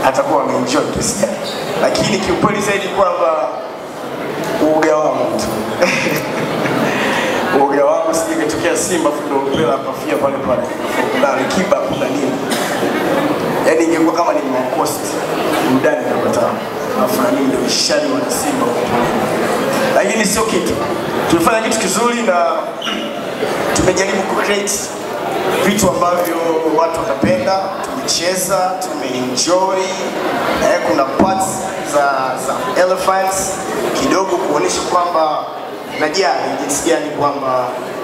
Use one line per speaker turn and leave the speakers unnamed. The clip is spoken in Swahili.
atakuwa ameenjoy kiasi gani, lakini kiukweli zaidi kwamba uoga wangu tu uoga wangu sije ikatokea Simba ndo mpira akafia pale pale na Alikiba kuna nini, yaani ingekuwa kama ni makosti mdani kapata alafu na mimi ndio ishani wa Simba huko pembeni. lakini sio kitu, tumefanya kitu kizuri na tumejaribu ku create vitu ambavyo watu watapenda. Tumecheza, tumeenjoy, eh, kuna parts za, za elephants kidogo kuonyesha kwamba najali jinsi gani kwamba